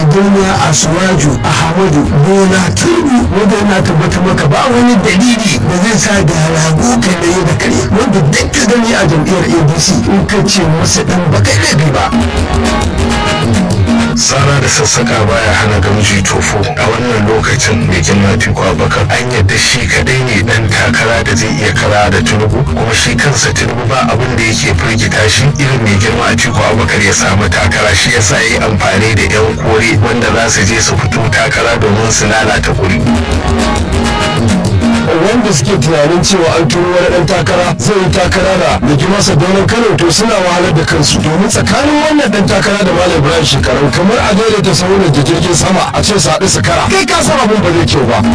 gona asuwaju ahmadu bola tinubu wanda yana tabbatar maka ba wani dalili da zai sa da rago kai da yi da kare wanda duk ka gani a jam'iyyar abc in ka ce masa dan baka laifi ba tsara da sassaka baya hana gamji tofo a wannan lokacin mai girma tiko abakar an yadda shi kadai ne dan takara da zai iya kara da tinubu kuma shi kansa tinubu ba abin da yake firgita shi irin mai girma tiko abakar ya samu takara shi yasa ya yi amfani da yan kore wanda za su je su fito takara domin su lalata kuri wanda suke tunanin cewa an turo wani dan takara zai yi takara da da masa donon kano to suna wahalar da kansu domin tsakanin wannan dan takara da malam ibrahim shekaru kamar a daidaita sauran da jirgin sama a ce su haɗu su kara kai ka san abin ba zai kyau ba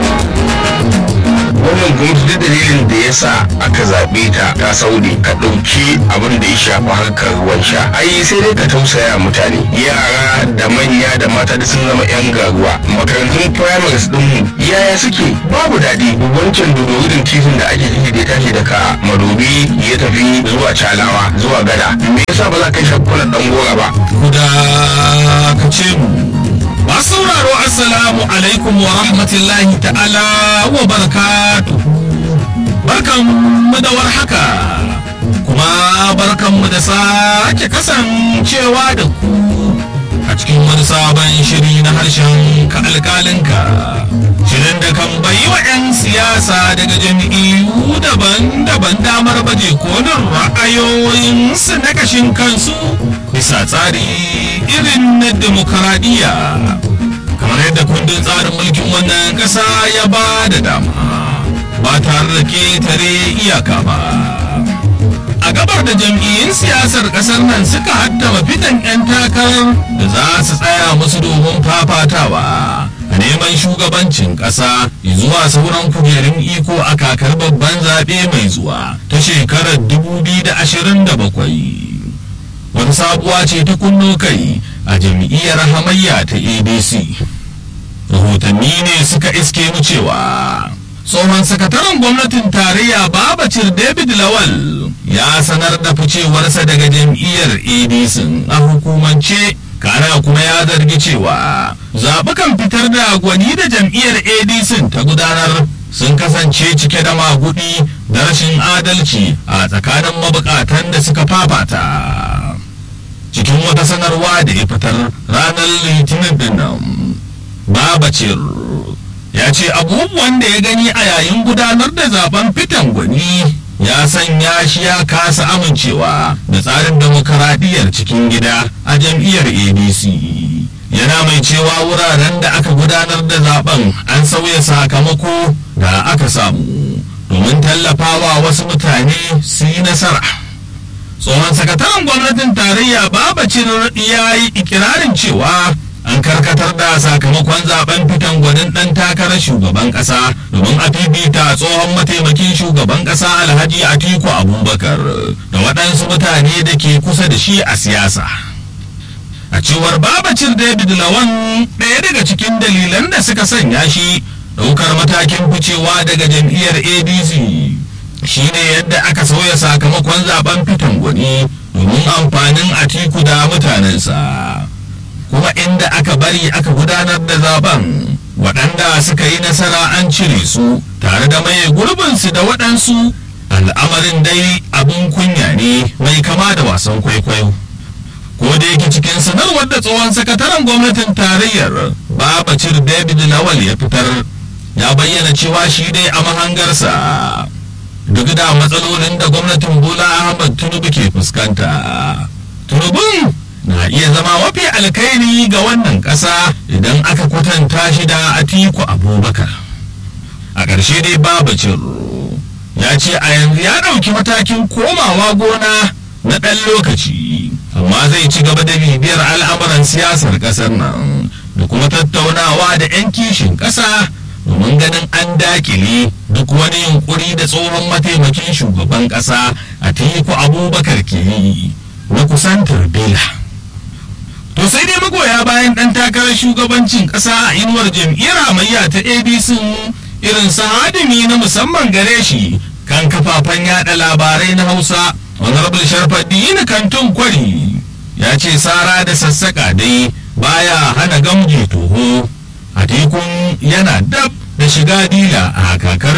wannan gwamnati da dalilin da ya sa aka zaɓe ta ta saudi ka ɗauki abin da ya shafi harkar ruwan sha ai sai dai ka tausaya mutane yara da manya da mata da sun zama yan garuwa makarantun primaries ɗin yaya suke babu daɗi wancan dodorin titin da ake ciki da ya tashi daga madobi ya tafi zuwa calawa zuwa gada me yasa ba za ka yi shakkulan ɗan gora ba guda ka ce mu masu sauraro assalamu alaikum wa rahmatullahi ta'ala wa barakatuh barkan mu da warhaka kuma barkan mu da sake kasancewa da ku a cikin wani sabon shiri na harshen ka alkalinka shirin da kan bayi wa 'yan siyasa daga jami'u daban-daban damar baje kolin ra'ayoyinsu na kashin kansu bisa tsari irin na demokaradiyya kamar yadda kundin tsarin mulkin wannan ƙasa ya ba da dama ba tare da ketare iyaka ba a gabar da jam'iyyun siyasar ƙasar nan suka haddama fitan 'yan takarar da za su tsaya musu domin fafatawa a neman shugabancin ƙasa zuwa sauran kujerun iko a kakar babban zaɓe mai zuwa ta shekarar 2027 wani sabuwa ce ta kunno kai a jam'iyyar hamayya ta adc rahotanni ne suka iske mu cewa tsohon sakataren gwamnatin tarayya babacir david lawal ya sanar da ficewarsa daga jam'iyyar adc a hukumance kana kuma ya zargi cewa zaɓukan fitar da gwani da jam'iyyar adc ta gudanar sun kasance cike da magudi da rashin adalci a tsakanin mabukatan da suka fafata cikin wata sanarwa da ya fitar ranar litinin din nan babacir ya ce abubuwan da ya gani a yayin gudanar da zaben fitan gwani ya sanya shi ya kasa amincewa da tsarin demokaradiyyar cikin gida a jam'iyyar adc yana mai cewa wuraren da aka gudanar da zaben an sauya sakamako da aka samu domin tallafawa wasu mutane su yi nasara tsohon sakataren gwamnatin tarayya babacin ya yi ikirarin cewa an karkatar da sakamakon zaben fitan gwanin dan takarar shugaban kasa domin a fifita tsohon mataimakin shugaban kasa alhaji atiku abubakar da waɗansu mutane da ke kusa da shi a siyasa a cewar babacin david lawan ɗaya daga cikin dalilan da suka sanya shi ɗaukar matakin ficewa daga jam'iyyar adc shine yadda aka sauya sakamakon zaben fitan gwani domin amfanin atiku da mutanensa kuma inda aka bari aka gudanar da zaben waɗanda suka yi nasara an cire su tare da maye gurbinsu da waɗansu al'amarin dai abin kunya ne mai kama da wasan kwaikwayo ko da yake cikin sanarwar da tsohon sakataren gwamnatin tarayyar babacir david lawal ya fitar ya bayyana cewa shi dai a mahangarsa duk da matsalolin da gwamnatin bola ahmad tinubu ke fuskanta tinubun na iya zama mafi alkhairi ga wannan ƙasa idan aka kwatanta shi da atiku abubakar a ƙarshe dai babacin ya ce a yanzu ya ɗauki matakin komawa gona na ɗan lokaci amma zai ci gaba da bibiyar al'amuran siyasar ƙasar nan da kuma tattaunawa da 'yan kishin ƙasa domin ganin an dakile duk wani yunkuri da tsohon mataimakin shugaban ƙasa a teku abubakar ke yi na kusantar bela to sai dai magoya bayan ɗan takarar shugabancin ƙasa a inuwar jam'iyyar hamayya ta abc irin sahadimi na musamman gare shi kan kafafen yada labarai na hausa honorable sharfaddini kantun kwari ya ce sara da sassaƙa dai baya hana gamji toho a tekun yana dab da shiga dila a kakar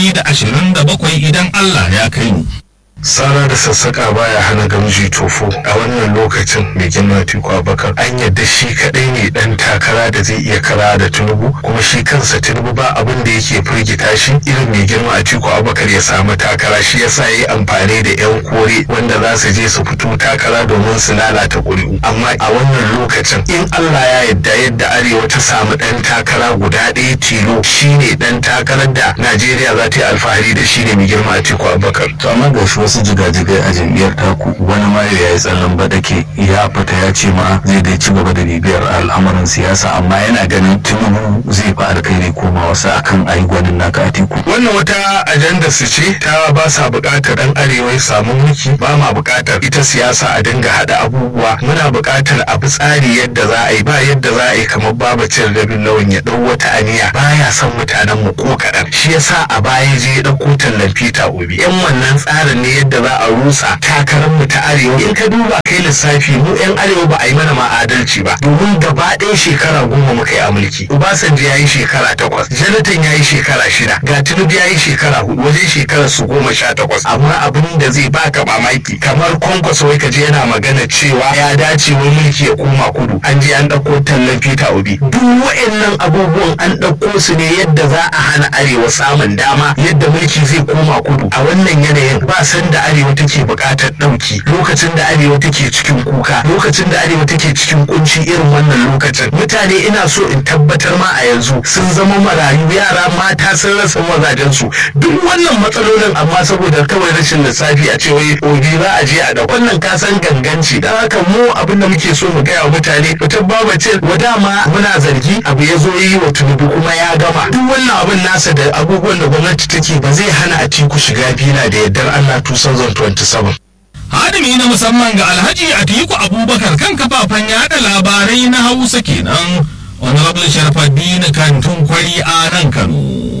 2027 idan Allah ya kai mu. Sara da sassaka baya hana gamji tofo a wannan lokacin mai girma Tiku Abubakar an yadda shi kadai ne dan takara da zai iya kara da Tinubu kuma shi kansa Tinubu ba abin da yake firgita shi irin mai girma Tiku Abubakar ya samu takara shi yasa yayi amfani da yan kore wanda za su je su fito takara domin su lalata ƙuri'u amma a wannan lokacin in Allah ya yadda yadda Arewa ta samu dan takara guda ɗaya tilo shine dan takarar da Najeriya za ta yi alfahari da shi ne mai girma Tiku Abubakar to amma ga shi wasu jigajigai a jam'iyyar taku wani ma ya yi tsallan badake ya fita ya ce ma zai dai ci gaba da bibiyar al'amuran siyasa amma yana ganin tinubu zai fi alkhairi koma wasu akan ayi gwanin naka atiku wannan wata ajanda su ce ta ba sa buƙatar ɗan arewa ya samu mulki ba ma buƙatar ita siyasa a dinga haɗa abubuwa muna buƙatar a bi tsari yadda za a yi ba yadda za a yi kamar baba cin rabin lawan ya ɗau wata aniya baya son mutanen mu ko kaɗan shi yasa a baya je ya ɗauko tallan Peter Obi yan wannan tsarin ne yadda za a rusa takarar mu ta arewa in ka duba kai lissafi mu yan arewa ba a yi mana ma adalci ba domin gaba ɗaya shekara goma muka yi a mulki Obasanjo ya yi shekara takwas Jonathan ya yi shekara shida ga Tinubu ya yi shekara hudu wajen shekarar su goma sha takwas amma abin da zai baka mamaki kamar kwankwaso wai kaje yana magana cewa ya dace wai mulki ya koma kudu an je an ɗauko tallan Peter Obi duk wa'annan abubuwan an ɗauko su ne yadda za a hana arewa samun dama yadda mulki zai koma kudu a wannan yanayin ba san da arewa take buƙatar ɗauki lokacin da arewa take cikin kuka lokacin da arewa take cikin kunci irin wannan lokacin mutane ina so in tabbatar ma a yanzu sun zama marayu yara mata sun rasa mazajensu duk wannan matsalolin amma saboda kawai rashin lissafi a cewa obi za a je a da wannan kasan ganganci don haka mu abin da muke so mu gaya wa mutane mutum baba ce wa dama muna zargi abu ya zo yi wa tunubu kuma ya gama duk wannan abin nasa da abubuwan da gwamnati take ba zai hana a tiku shiga fila da yardar Allah 2027 hadimi na musamman ga alhaji atiku abubakar kan kafafen yada labarai na hausa kenan honorable sharfaddini kantun kwari a nan kano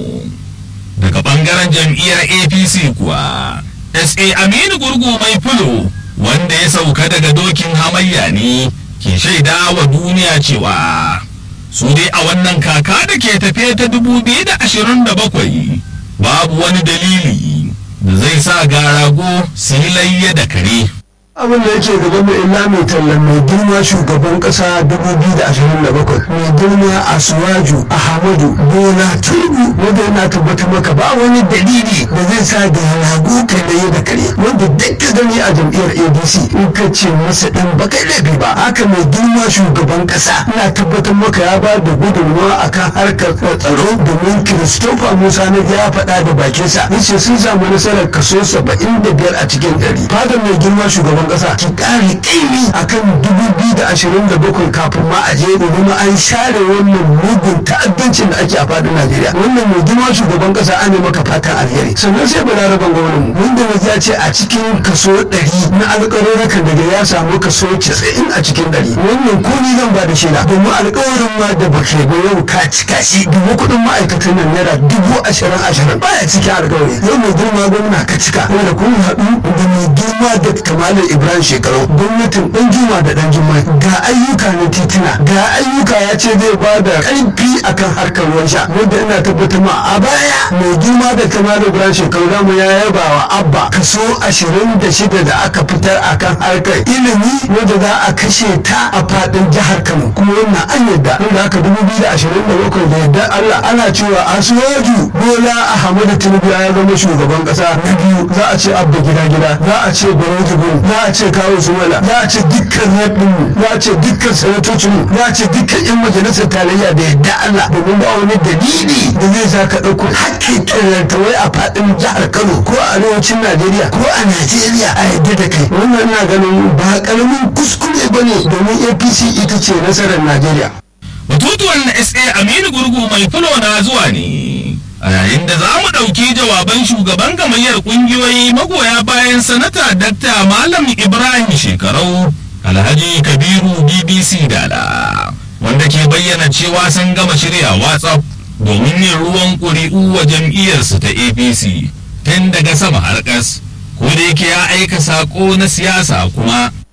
daga bangaren jam'iyyar apc kuwa sa aminu gurgu mai fulo wanda ya sauka daga dokin hamayya ne ke shaida wa duniya cewa su dai a wannan kaka da ke tafe ta 2027 babu wani dalili da zai sa garago su yi layya da kare abin da yake gaban mu illa mai tallan mai girma shugaban kasa 2027 mai girma asuwaju ahmadu bola tinubu wanda yana tabbatar maka ba wani dalili da zai sa da rago kai da da kare wanda duk ka gani a jam'iyyar adc in ka ce masa dan bakai laifi ba haka mai girma shugaban kasa ina tabbatar maka ya ba da gudunmawa akan harkar tsaro domin christopher musa na ya faɗa da bakinsa yace sun samu nasarar kaso 75 a cikin ɗari fadar mai girma shugaban shugaban kasa ki kare kaimi akan dubu biyu da ashirin da bakwai kafin ma a je domin an share wannan mugun ta'addancin da ake a fadin Najeriya wannan mai girma shugaban kasa an maka fatan alheri sannan sai balaraban gwamnan wanda ya ce a cikin kaso ɗari na alƙawarurrukan daga ya samu kaso casa'in a cikin ɗari wannan ko ni zan ba da shaida domin alƙawarin ma da baka ba yau ka cika shi dubu kuɗin ma'aikatan nan naira dubu ashirin ashirin baya cikin alƙawari yau mai girma gwamna ka cika wanda kun haɗu da mai girma da kamalin ibrahim shekaru gwamnatin dan juma da dan juma ga ayyuka na titina ga ayyuka ya ce zai ba da karfi akan harkar ruwan sha wanda ina tabbatar ma a baya mai girma da kamar ibrahim shekaru namu ya yaba wa abba kaso ashirin da shida da aka fitar akan harkar ilimi wanda za a kashe ta a fadin jihar kano kuma wannan an yadda wanda aka dubu biyu da ashirin da bakwai da yadda allah ana cewa asuwaju bola ahmadu tinubu ya zama shugaban kasa na biyu za a ce abba gida gida za a ce gwamnati gudu za a ce kawo su mana za a ce dukkan zaɓinmu za a ce dukkan sanatocinmu za a ce dukkan yan majalisar tarayya da yadda Allah domin ba wani dalili da zai sa ka ɗauko hakkin wai a faɗin jihar Kano ko a arewacin Najeriya ko a Najeriya a yadda da kai wannan ina ganin ba ƙaramin kuskure ba ne domin APC ita ce nasarar Najeriya. batutuwan na sa aminu gurgu mai fulo na zuwa ne a yayin da za mu ɗauki jawaban shugaban gamayyar ƙungiyoyi magoya bayan sanata dakta malam ibrahim shekarau alhaji kabiru bbc dala wanda ke bayyana cewa sun gama shirya whatsapp domin yin ruwan ƙuri'u wa jam'iyyarsu ta apc tun daga sama har ƙas ko da yake ya aika saƙo na siyasa kuma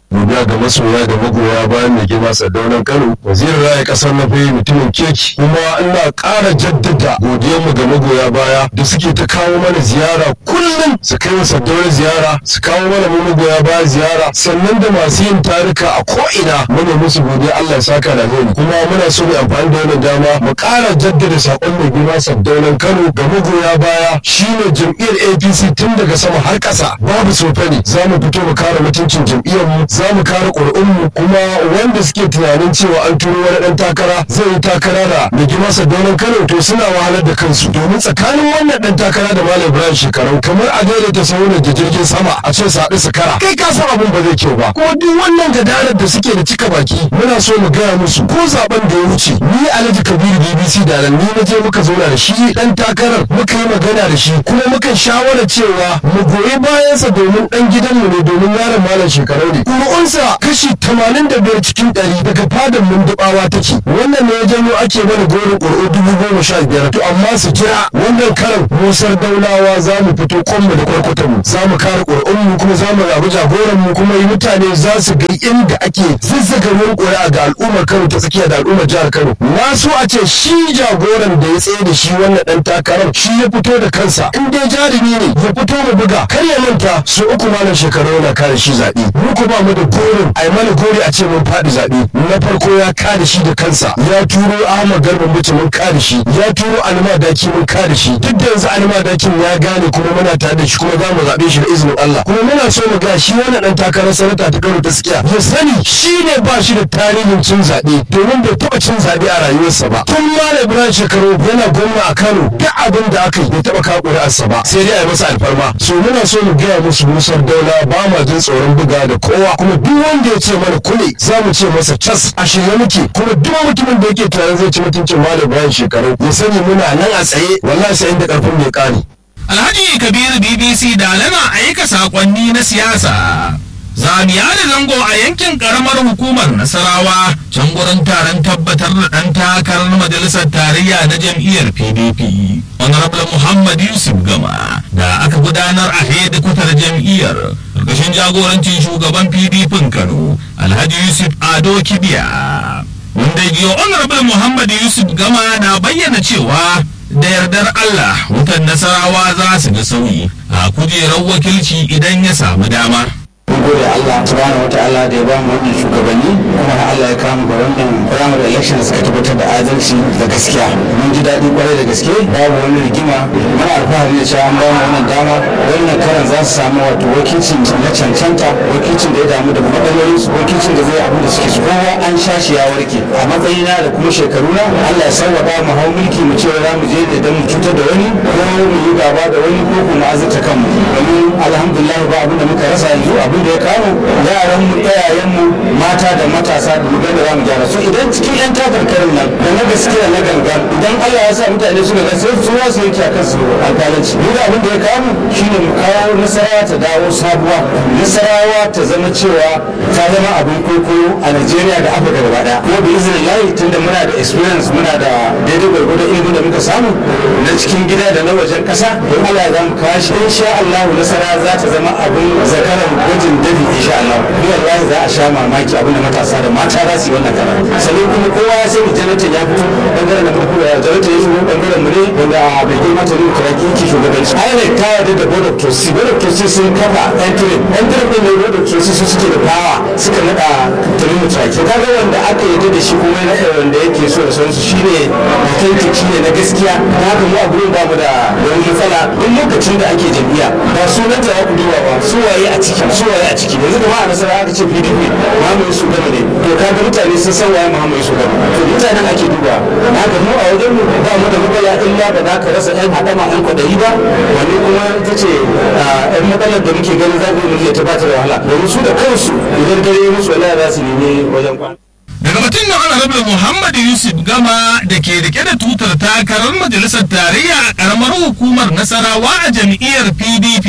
godiya ga masoya da magoya bayan da girma sadaunan kano wazirin raya kasar na fayi mutumin keki kuma ina ƙara jaddada godiyarmu ga magoya baya da suke ta kawo mana ziyara kullum su kai wa sadaunar ziyara su kawo mana mu magoya baya ziyara sannan da masu yin tarika a ko'ina muna musu godiya Allah ya saka da gani kuma muna so mu amfani da wannan dama mu ƙara jaddada sakon mai girma sadaunan kano ga magoya baya shine jam'iyyar APC tun daga sama har ƙasa babu sofani za mu fito mu kare mutuncin jam'iyyar mu za mu kare ƙuri'unmu kuma wanda suke tunanin cewa an turo wani ɗan takara zai yi takara da mai girma sadaunan kano to suna wahalar da kansu domin tsakanin wannan ɗan takara da malam ibrahim shekaru kamar a daidaita sauran da jirgin sama a ce su haɗu su kara kai ka san abin ba zai kyau ba kuma duk wannan gadarar da suke da cika baki muna so mu gaya musu ko zaben da ya wuce ni alhaji kabiru bbc da nan ni na je muka zauna da shi ɗan takarar muka yi magana da shi kuma muka shawara cewa mu goyi bayansa domin ɗan gidanmu ne domin yaron malam shekaru ne ƙuri'unsa kashi tamanin da biyar cikin ɗari daga fadar mundubawa take wannan ne ya janyo ake mana gorin ƙuri'u dubu goma sha biyar to amma su jira wannan karan musar daulawa za mu fito kwanmu da kwarkwatanmu za mu kare ƙuri'unmu kuma za mu rabu jagoranmu kuma yi mutane za su ga inda ake zazzaga ruwan ƙuri'a ga al'ummar kano ta tsakiya da al'ummar jihar kano na so a ce shi jagoran da ya tsaye da shi wannan ɗan takarar shi ya fito da kansa in dai jarumi ne ya fito mu buga kar ya manta su uku malam shekaru yana kare shi zaɓe mu ko ba mu da gorin a yi mana gori a ce mun faɗi zaɓe na farko ya kare shi da kansa ya turo ahmad garba mutum mun kare shi ya turo alima daki mun kare shi duk da yanzu alima dakin ya gane kuma muna tare da shi kuma za mu zaɓe shi da izinin Allah kuma muna so mu ga shi wannan ɗan takarar sanata ta Kano ta Tsikiya ya sani shi ne ba shi da tarihin cin zaɓe domin bai taɓa cin zaɓe a rayuwarsa ba tun malam Ibrahim shekaru yana gwamna a Kano duk abin da aka yi bai taɓa kawo ƙuri'arsa ba sai dai a yi masa alfarma so muna so mu gaya musu musar daula ba ma jin tsoron buga da kowa kuma duk wanda ya ce mana kule za mu ce masa cas a shirye muke kuma duk mutumin da yake tunanin zai ci mutuncin malam Ibrahim shekaru ya sani muna nan a tsaye wallahi sai inda karfin mai kare Alhaji Kabiru BBC da lana aika sakonni na siyasa. Zamiya da zango a yankin karamar hukumar Nasarawa can gurin taron tabbatar da ɗan takarar majalisar tarayya na jam'iyyar PDP. Honorable Muhammad Yusuf Gama da aka gudanar a hedikwatar jam'iyyar ƙarƙashin jagorancin shugaban PDP Kano Alhaji Yusuf Ado Kibiya. Wanda biyo Honorable Muhammad Yusuf Gama na bayyana cewa da yardar Allah wutan nasarawa za su ga sauyi a kujerar wakilci idan ya samu dama. mun gode Allah subhanahu wataala da ya ba mu wannan shugabanni kuma Allah ya kama ga wannan primary election suka tabbatar da adalci da gaskiya mun ji daɗi kwarai da gaske babu wani rigima muna alfahari da cewa an ba mu wannan dama wannan karan za su samu wato wakilcin na cancanta wakilcin da ya damu da matsalolin su wakilcin da zai abin da suke so kowa an sha shi ya warke a matsayina da kuma shekaru na Allah ya sauwaka mu hau mulki mu ce za mu je da dan mu cutar da wani ko mu yi gaba da wani ko kuma azurta kanmu domin alhamdulillah ba abin da muka rasa yanzu abin da ya kawo yaran mu iyayen mu mata da matasa da mugan da zamu gyara so idan cikin yan takarkarin nan da na gaskiya na gangan idan Allah ya sa mutane suka ga sai su wasu yake akan su alƙalanci ni da abin da ya kawo shine mu kawo nasarawa ta dawo sabuwa nasarawa ta zama cewa ta zama abin kwaikwayo a Najeriya da Afirka gaba daya kuma bi izinin layi tunda muna da experience muna da daidai gwargwado ilimin da muka samu na cikin gida da na wajen ƙasa don Allah ya zamu kawo shi insha Allah nasara za ta zama abin zakaran gwajin dabi insha Allah ni wallahi za a sha mamaki abin da matasa da mata za su yi wannan karar sannan kuma kowa ya sani janatan ya fito bangaren da farko ya janatan ya shigo bangaren mu ne wanda bai girma ta nuna kiraki yake shugabanci INEC ta yarda da board of trustees board of trustees sun kafa entry entry din ne board of trustees su suke da power suka nada tarihi traki kaga wanda aka yarda da shi kuma ya nada wanda yake so da sauransu shine authentic shine na gaskiya ta haka mu a gurin ba mu da wani matsala duk lokacin da ake jam'iyya ba sunan ta ya ku duba ba su waye a ciki su waye a ciki yanzu kuma a nasara aka ce pdp muhammadu su gama ne to kaga mutane sun san waye muhammadu su gama to mutanen ake duba na ga mu a wajen mu ba mu da matsala illa ba za ka rasa yan haɗama yan kwaɗayi ba wani kuma ta ce yan matsalar da muke ganin zaɓi mu iya tabbatar da wahala domin su da kansu idan dare musu wala za su nemi wajen kwana. daga batun na honorable muhammad yusuf gama da ke rike da tutar takarar majalisar tarayya a karamar hukumar nasarawa a jam'iyyar pdp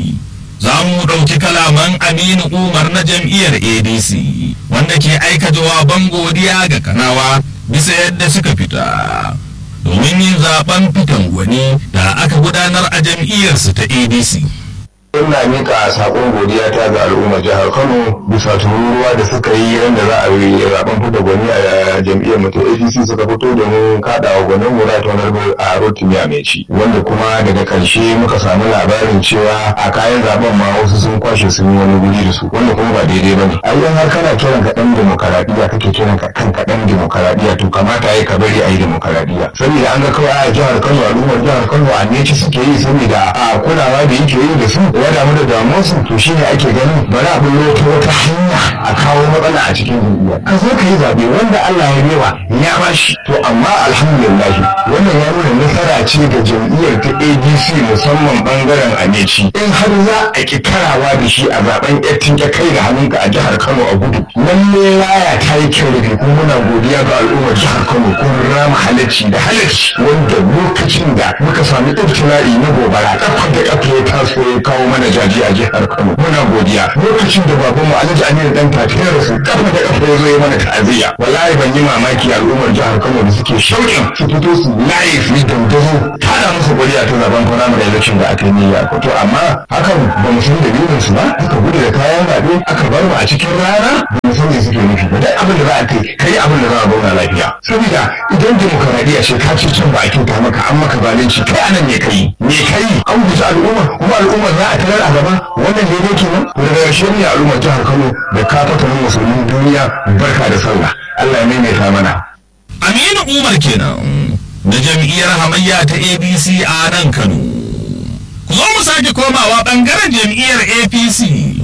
za mu ɗauki kalaman aminu umar na jam'iyyar adc wanda ke aika jawaban godiya ga kanawa bisa yadda suka fita domin yin zaben fitan gwani da aka gudanar a jam'iyyarsu ta adc ina mika sakon godiya ta ga al'ummar jihar Kano bisa tururuwa da suka yi yadda za a yi zaben fita gwani a jam'iyyar mu ta APC suka fito domin kaɗawa gwanin mu ta wani a Rotimi Ameci wanda kuma daga karshe muka samu labarin cewa a kayan zaben ma wasu sun kwashe sun yi wani guri da su wanda kuma ba daidai bane a idan har kana kiran ka dan demokaradiyya kake kiran ka kanka dan demokaradiyya to kamata yayi ka bari a yi demokaradiyya saboda an ga kawai a jihar Kano al'ummar jihar Kano a neci suke yi saboda a kulawa da yake yi da su ya damu da damuwarsu to shine ake ganin bari a bullo ta wata hanya a kawo matsala a cikin jam'iyya ka zo ka yi zabe wanda Allah ya bewa ya bashi to amma alhamdulillah wannan ya nuna nasara ce ga jam'iyyar ta ADC musamman bangaren Ameci in har za a ki karawa da shi a zaben yattin ya kai da hannunka a jihar Kano a gudu lalle laya ta yi kyau da kuma muna godiya ga al'ummar jihar Kano kun rama halacci da halacci wanda lokacin da muka sami ibtila'i na gobara kafa da kafa ya taso ya kawo mana jaji a jihar Kano muna godiya lokacin da babanmu Alhaji Aminu dan Fati ya rasu kafa da kafa ya zo ya mana ta'aziyya wallahi ban yi mamaki al'ummar jihar Kano da suke shauƙin su fito su layi su yi dandazo tada musu godiya ta zaben kwana mai election da aka yi niyya to amma hakan ba mu san dalilin su ba aka gudu da kayan zaɓe aka bar mu a cikin rana ba mu san me suke nufi ba duk abin da za a kai kai abin da za a zauna lafiya saboda idan demokaradiyya ce ka ce can ba a kyauta maka an maka zalunci kai anan ne kai me kai an guji al'umma kuma al'umma za a tarar a gaba wannan daidai kenan to daga ƙarshe ne al'ummar jihar Kano da ka fatanin musulmin duniya barka da sallah Allah ya maimaita mana Aminu Umar kenan da jam'iyyar hamayya ta ABC a nan Kano. Ku zo mu sake komawa ɓangaren jam'iyyar APC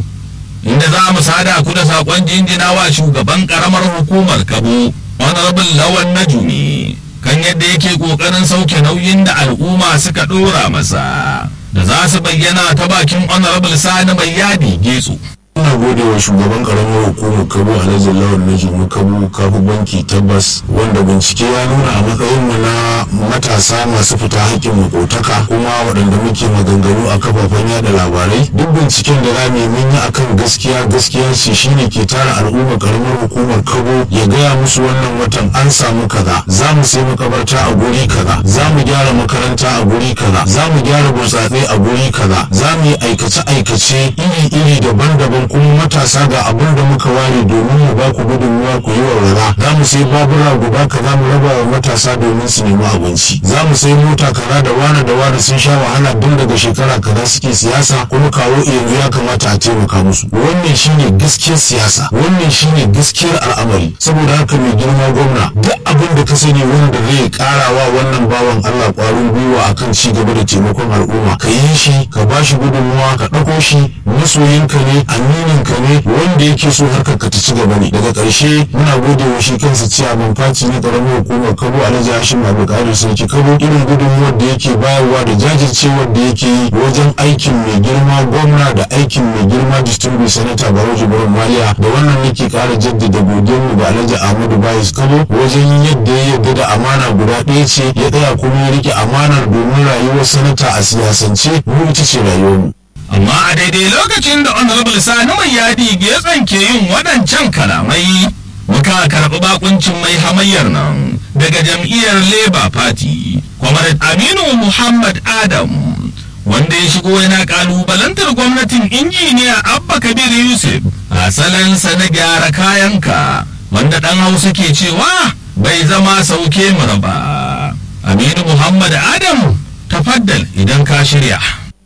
inda za mu sada ku da saƙon jinjinawa shugaban ƙaramar hukumar Kabo Honorable Lawan Najumi kan yadda yake ƙoƙarin sauke nauyin da al'umma suka ɗora masa da za su bayyana ta bakin Honorable Sani Mai Yadi Getso. ina gode wa shugaban karamar hukumar kabo alhaji lawan na jimu kabo kafu banki tabbas wanda bincike ya nuna a matsayin mu na matasa masu fita hakkin makotaka kuma waɗanda muke maganganu a kafafen yada labarai duk binciken da zamu yi mun yi akan gaskiya gaskiya ce shine ke tara al'ummar karamar hukumar kabo ya gaya musu wannan watan an samu kaza za mu sai makabarta a guri kaza za mu gyara makaranta a guri kaza za mu gyara burtsatse a guri kaza za mu yi aikace aikace iri iri daban-daban kuma matasa ga abin da muka ware domin mu ba ku gudunmuwa ku yi walwala za mu sai babura guda kaza mu raba wa matasa domin su nemi abinci za mu sai mota kaza da wane da wane sun sha wahala tun daga shekara kaza suke siyasa kuma kawo yanzu ya kamata a taimaka musu wannan shine gaskiyar siyasa wannan shine gaskiyar al'amari saboda haka mai girma gwamna duk abin da ka sani wanda zai karawa wannan bawan Allah kwarin gwiwa akan ci gaba da taimakon al'umma ka yi shi ka ba shi gudunmuwa ka ɗauko shi masoyinka ne aminin ka ne wanda yake so harkar ka ta ci gaba ne daga ƙarshe muna gode wa shi kansa ciyaman faci na ƙaramin hukumar kabo alhaji hashim abdulkadir sarki kabo irin gudunmuwar da yake bayarwa da jajircewar da yake yi wajen aikin mai girma gwamna da aikin mai girma distinguished senator baro jibrin maliya da wannan nake ƙara jaddada godiyar mu ga alhaji ahmadu bayis kabo wajen yadda ya yarda da amana guda ɗaya ce ya tsaya kuma ya rike amanar domin rayuwar sanata a siyasance mu ita ce rayuwar mu amma a daidai lokacin da honorable sani mai yadi getsan ke yin waɗancan kalamai muka karɓi bakuncin mai hamayyar nan daga jam'iyyar labour party comrade aminu muhammad adam wanda ya shigo yana kalubalantar gwamnatin injiniya abba kabir yusuf a salansa na gyara kayanka wanda ɗan hausa ke cewa bai zama sauke mu ba aminu muhammad adam tafaddal idan ka shirya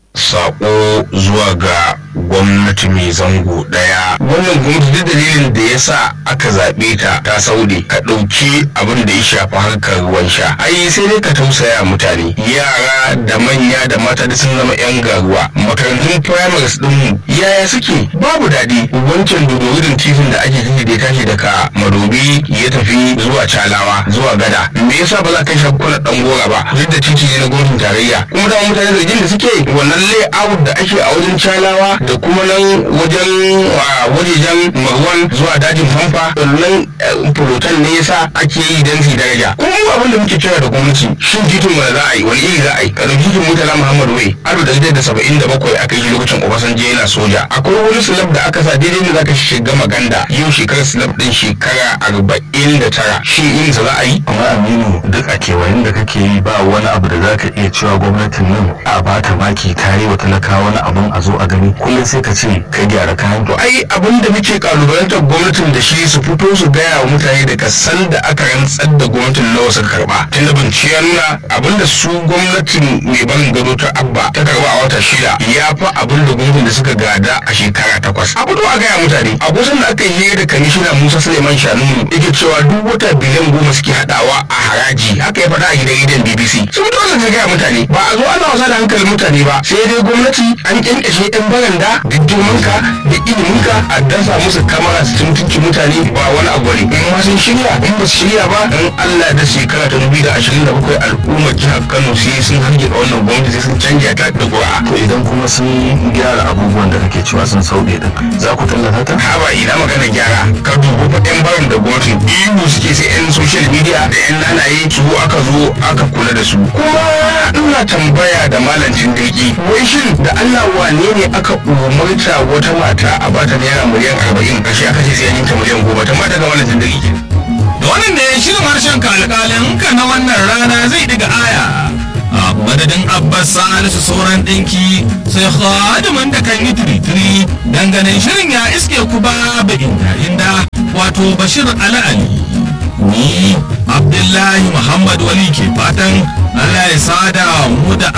sako zuwa ga gwamnati mai zango daya wannan gwamnati duk dalilin da ya sa aka zaɓe ta ta saude ka ɗauki abin da ya shafi harkar ruwan sha ai sai dai ka tausaya mutane yara da manya da mata da sun zama yan garuwa makarantun primaries din yaya suke babu daɗi wancan dodorin titin da ake tafi da ya tashi daga madobi ya tafi zuwa calawa zuwa gada me yasa ba za ka shafi kula ɗan gora ba duk da titi ne na gwamnatin tarayya kuma da mutane zargin da suke wannan layout da ake a wajen calawa da kuma nan wajen wajejen marwan zuwa dajin famfa nan fulotan ne yasa ake yi don su daraja kuma mu abin da muke kira da gwamnati shin titin mu za a yi wani iri za a yi kada titin mutala muhammadu wai alif da da saba'in da bakwai aka yi lokacin obasanjo yana soja akwai wani slab da aka sa daidai ne zaka shiga maganda yau shekarar slab din shekara arba'in da tara shin irin sa za a yi amma aminu duk a kewayen da kake yi ba wani abu da za ka iya cewa gwamnatin nan a bata maki ta yi wa talakawa wani abun a zo a gani kullum sai ka ce ka gyara kayan to ai abin da muke kalubalantar gwamnatin da shi su fito su gaya wa mutane daga san da aka rantsar da gwamnatin nawa suka karba tun da bincike ya nuna abin da su gwamnatin mai barin gado ta abba ta karba a wata shida ya fi abin da gwamnatin da suka gada a shekara takwas a fito a gaya mutane a kusan da aka yi da kamishina musa suleiman shanunu yake cewa duk wata biliyan goma suke hadawa a haraji haka ya faɗa a gidan gidan bbc sun fito su gaya mutane ba a zo ana wasa da hankalin mutane ba sai dai gwamnati an kyankyashe yan baranda da girmanka da iliminka a dasa musu kamara su mutunci mutane ba wani abu ne in ma sun shirya in ba su shirya ba in allah da shekara ta dubu da ashirin da bakwai al'ummar jihar kano sai sun hargitsa wannan gwamnati sai sun canja ta da ƙura. to idan kuma sun gyara abubuwan da kake cewa sun sauɗe din za ku tallata ta haba ina magana gyara ka dubu fa yan barin da gwamnatin ihu suke sai yan social media da yan nanaye su aka zo aka kula da su kuma ina tambaya da malancin daiki wai shin da allah wane ne aka umarta wata mata a bata naira miliyan arba'in ƙarshe aka ce sai an ta miliyan goma ta mata ga malancin daiki da wannan ne shirin harshen kalkalin ka na wannan rana zai diga aya a madadin abbas salisu sauran ɗinki sai khadimin da kan yi tiritiri dangane shirin ya iske ku ba inda inda wato bashir ala'ali ni abdullahi muhammad wali ke fatan allah ya sada mu da